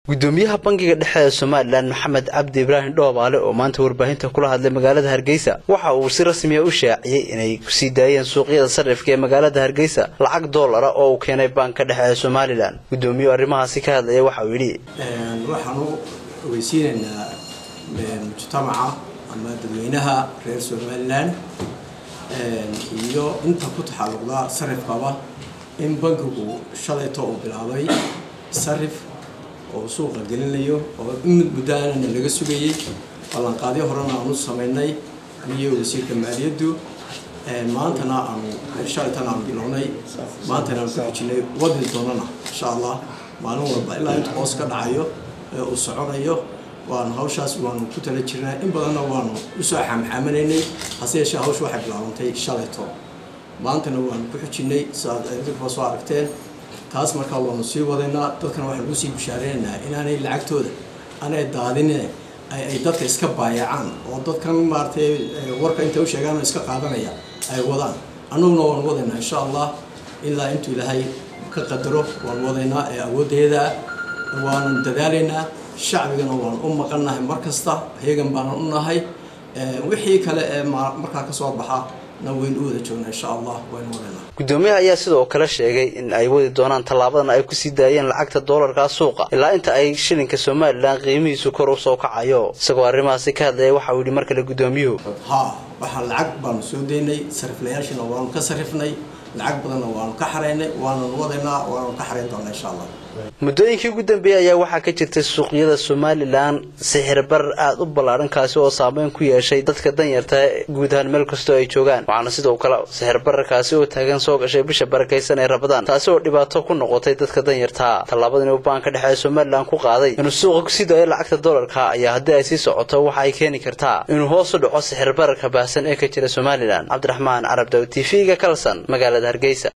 gudoomiyaha bangiga dhexe ee somalilan maxamed cabdi ibraahim dhoobaale oo maanta warbaahinta kula hadlay magaalada hargeysa waxa uu si rasmiya u shaaciyey inay kusii daayeen suuqyada sarifka ee magaalada hargeysa lacag doolara oo uu keenay banka dhexe ee somalilan gudoomiyuhu arrimahaasi ka hadlaya waxa uu yidhi waxaanu ogeysiinaynaa mujtamaca ama dadweynaha reer somalilan iyo inta ku taxalluqda sarifkaba in bankigu shalayto uu bilaabay sarif oo suuqa gelinayo oo in muddaanana laga sugayey ballanqaadyo horena aanu samaynay iyo wasiirka maaliyaddu maantana aanu shalaytana aanu bilownay maantana aanu ku xijinay wadi doonana insha allah maalin walba ilaa inta hoos ka dhacayo ee uu soconayo waanu hawshaas waanu ku tala jirnaa in badanna waanu usoo xaamxaamanaynay hase yeeshee hawsha waxay bilaabantay shalayto maantana waanu ku xijinay siaad idinkuba soo aragteen taas markaa waanu sii wadaynaa dadkana waxaan ugu sii bushaareynaa inaanay lacagtooda aanay daadinine ay dadka iska baayacaan oo dadkan maaratay warka intay u sheegaan oo iska qaadanaya ay wadaan annaguna waanu wadaynaa insha allah ilaa intuu ilaahay ka qadaro waanu wadaynaa ee awooddeeda waanan dadaalaynaa shacbigana waanu u maqannahay mar kasta heegan baanan u nahay wixii kale ee markaa ka soo baxa gudoomiyaha ayaa sidoo kale sheegay in ay wadi doonaan tallaabadan ay kusii daayeen lacagta doolarkaa suuqa ilaa inta ay shilinka somalilan qiimihiisu kor u soo kacayo isagoo arrimahaasi ka hadlaya waxa uu yidhi mar kale gudoomiyuhu ha waxaa lacag baanu soo daynay sariflayaashiina waanu ka sarifnay lacag badanna waanu ka xaraynay waanan wadaynaa waanu ka xarayn doonaa insha allah muddooyinkii ugu dambeeyey ayaa waxaa ka jirtay suuqyada somalilan sixir barar aada u ballaadhan kaasi oo saameyn ku yeeshay dadka danyarta guud ahaan meel kastoo ay joogaan waxaana sidoo kale sixir bararkaasi oo taagan soo gashay bisha barakaysan ee rabadaan taasi oo dhibaato ku noqotay dadka danyartaa tallaabadani uu baanka dhexe ee somalilan ku qaaday inuu suuqa kusii daayo lacagta doolarka ayaa haddii ay sii socoto waxa ay keeni kartaa inuu hoos u dhaco sixir bararka baahsan ee ka jira somalilan cabdiraxmaan carab daw t v-ga kalson magaalada hargeysa